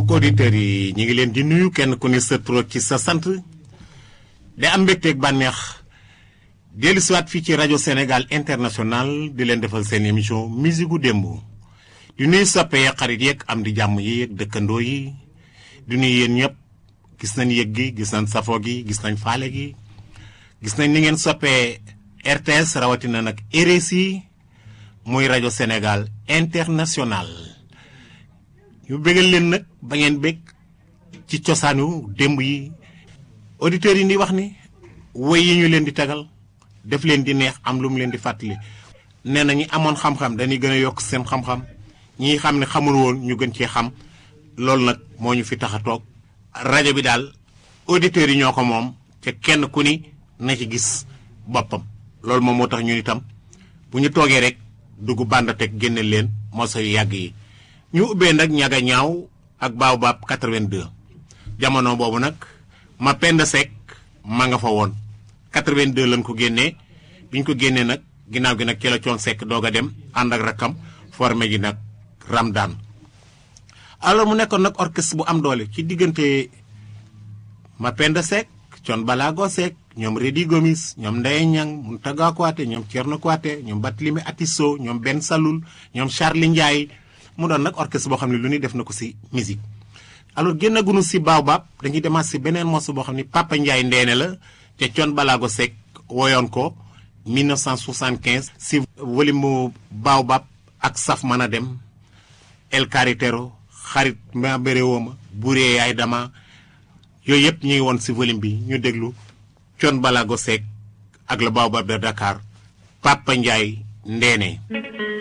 mbokk auditeurs yi ñu ngi leen di nuyu kenn ku ne sa tur ci sa sant de am mbégteeg bànneex dellu siwaat fii ci rajo Sénégal international di leen defal seen émission musique gu démb di nuyu soppe yeeg xarit yeeg am di jàmm yi yeeg dëkkandoo yi di nuyu yéen ñëpp gis nañ yëg gi gis nañ safo gi gis nañ faale gi gis nañ ni ngeen soppee RTS rawatina nag RSI muy rajo Sénégal international ñu bégal leen nag ba ngeen bég ci cosaanu démb yi auditeurs yi ni wax ni woy yi ñu leen di tagal def leen di neex am lu mu leen di fàttali nee na ñi amoon xam-xam dañuy gën a yokk seen xam-xam ñi xam ne xamul woon ñu gën cee xam loolu nag moo ñu fi tax a toog rajo bi daal auditeurs yi ñoo ko moom te kenn ku ni na ci gis boppam loolu moom moo tax ñun itam bu ñu toogee rek dugg bànd teg génne leen moso yu yàgg yi ñu ubbee nag ñaga ñaaw ak baobab 82 jamono boobu nag ma pend sek ma nga fa woon 82 lañ ko génnee bi ñu ko génnee nag ginnaaw gi nag ci la coon sekk doog a dem ànd ak rakkam formé ji nag ramdaan alors mu nekkoon nag orchestre bu am doole ci diggante ma pend sek coon balaago sek ñoom Rédi Gomis ñoom Ndeye Niang Mountaga Kouaté ñoom Thierno Kouaté ñoom Barthélémy Atisso ñoom Ben Saloul ñoom Charlie Ndiaye mu doon nag orchestre boo xam ne lu ñuy def na ko si musique alors génnagunu si baobab dañuy demaat si beneen morceau boo xam ne Papa Ndiaye ndeene la te Thione Ballago Seck woyoon ko 1975 si volume mu baobab ak saf mën a dem El Carretero xarit ma béréwooma buree yaay dama yooyu yëpp ñu ngi woon si volume bi ñu déglu Thione Ballago Seck ak le baobab de Dakar Papa Ndiaye ndeene